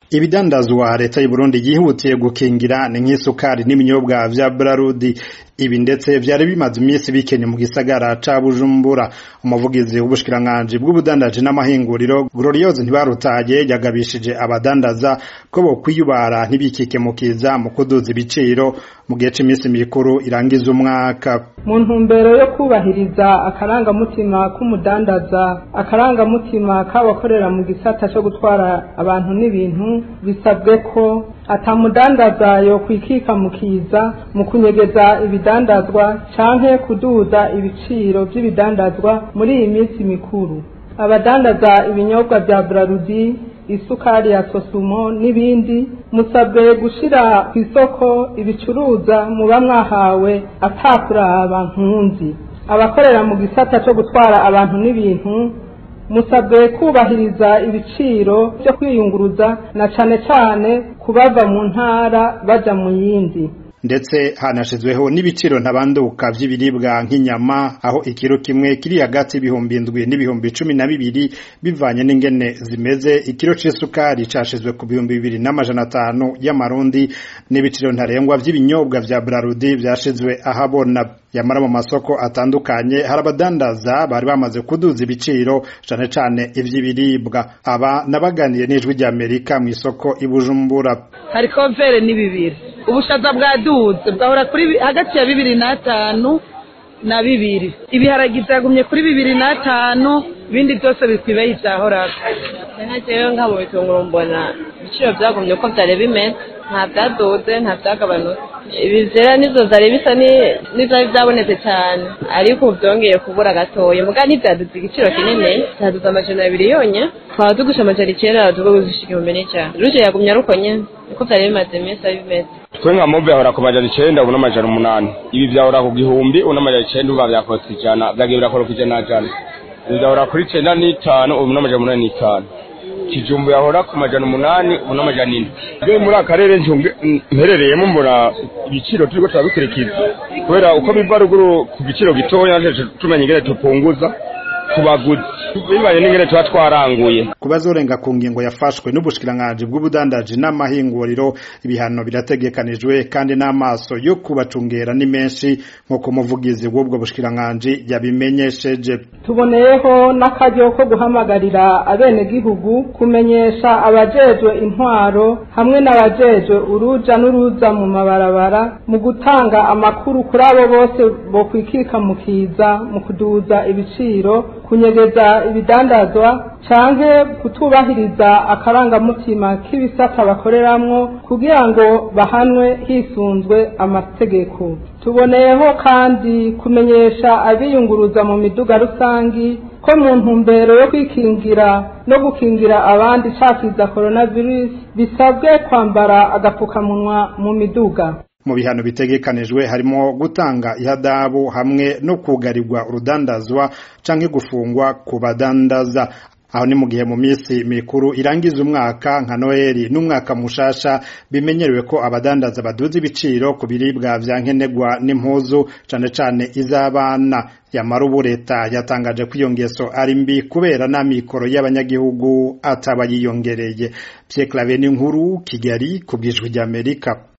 ibidandazwa leta y'u Burundi yihutiye gukingira ni nk'isukari n'ibinyobwa vya Brarudi ibi ndetse vyari bimaze imisi bikenye mu gisagara ca Bujumbura umuvugizi w'ubushikiranganji bw'ubudandaji n'amahinguriro Gloriose Ntibarutaye yagabishije abadandaza ko bo kwiyubara ntibikikemukiza mu kuduza ibiciro mu gihe c'imisi mikuru irangiza umwaka mu ntumbero yo kubahiriza akarangamutima k'umudandaza akarangamutima k'abakorera mu gisata co gutwara abantu n'ibintu bisabwe ko atamudandaza yo kwikika mukiza mu kunyegeza ibidandazwa canke kuduza ibiciro vy'ibidandazwa muri iyi minsi mikuru abadandaza ibinyobwa vya Brarudi isukari ya sosumo n'ibindi musabwe gushira ku isoko ibicuruza muba mwahawe atakuraba nkunzi abakorera mu gisata co gutwara abantu n'ibintu musabwe kubahiriza ibiciro byo kwiyunguruza na cane cane kubava mu ntara baja mu yindi ndetse hanashizweho n'ibiciro ntabanduka vy'ibiribwa nk'inyama aho ikiro kimwe kiri hagati y'ibihumbi indwi n'ibihumbi cumi na bibiri bivanye n'ingene zimeze ikiro c'isukari cashizwe ku bihumbi bibiri n'amajana atanu y'amarundi n'ibiciro ntarengwa vy'ibinyobwa vya Brarudi vyashizwe ahabona yamara mu masoko atandukanye hari abadandaza bari bamaze kuduza ibiciro cane cane ivy'ibiribwa aba nabaganiye n'ijwi ry'Amerika mw'isoko i Bujumbura hari komvere ni bibiri ubushaza bwaduze bwahora kuri hagati ya bibiri n'atanu na bibiri ibiharagi byagumye kuri bibiri n'atanu ibindi byose bikwibeho ibyahoraga ntagewe nka mu bitunguru mbona ibiciro byagumye uko byari bimeze nta byaduze nta byagabanutse ibizera nizo zari bisa n'ibyari byabonetse cyane ariko ubu byongeye kubura gatoya muga ntibyaduze igiciro kinini byaduze amajana abiri yonye twaba tugusha amajana icyenda tugagurisha igihumbi n'icyane ruje yagumye aruko nyine niko byari bimaze iminsi ari bimeze twe nka mobe yahora ku majana icenda ubu n'amajana umunani ibi vyahora ku gihumbi ubu n'amajana icenda uba vyakotse ijana vyagiye birakoroka ijana jana ibi vyahora kuri icenda n'itanu ubu n'amajana umunani n'itanu kijumbu yahora ku majana umunani ubu n'amajana ine bwe muri akarere mperereyemo mbona ibiciro turiko turabikurikiza kubera uko biva ruguru ku giciro gitoya tumenya ingene tupunguza kubaguzi bibanye n'ingene tuba twaranguye kubazorenga ku ngingo yafashwe n'ubushikiranganji bw'ubudandaji n'amahinguriro ibihano birategekanijwe kandi n'amaso yo kubacungera ni menshi nk'uko umuvugizi w'ubwo bushikiranganji yabimenyesheje tuboneyeho n'akaryo ko guhamagarira abenegihugu kumenyesha abajejwe intwaro hamwe n'abajejwe uruja n'uruza mu mabarabara mu gutanga amakuru kuri abo bose bokwikika mu kiza mu kuduza ibiciro kunyegeza ibidandazwa canke kutubahiriza akarangamutima k'ibisata bakoreramwo kugira ngo bahanwe hisunzwe amategeko tuboneyeho kandi kumenyesha abiyunguruza mu miduga rusangi ko mu ntumbero yo kwikingira no gukingira abandi cakiza coronavirus bisabwe kwambara agapfukamunwa mu miduga mu bihano bitegekanijwe harimo gutanga ihadabu hamwe no kugarirwa urudandazwa canke gufungwa ku badandaza aho ni mu gihe mu minsi mikuru irangiza umwaka nka noheli n'umwaka mushasha bimenyerewe ko abadandaza baduza ibiciro ku biribwa vya nkenerwa n'impuzu cane cane iz'abana yamara ubu leta yatangaje ko iyo ngeso ari mbi kubera n'amikoro y'abanyagihugu ataba yiyongereye Pierre Claver n'inkuru Kigali ku bwijwi ry'Amerika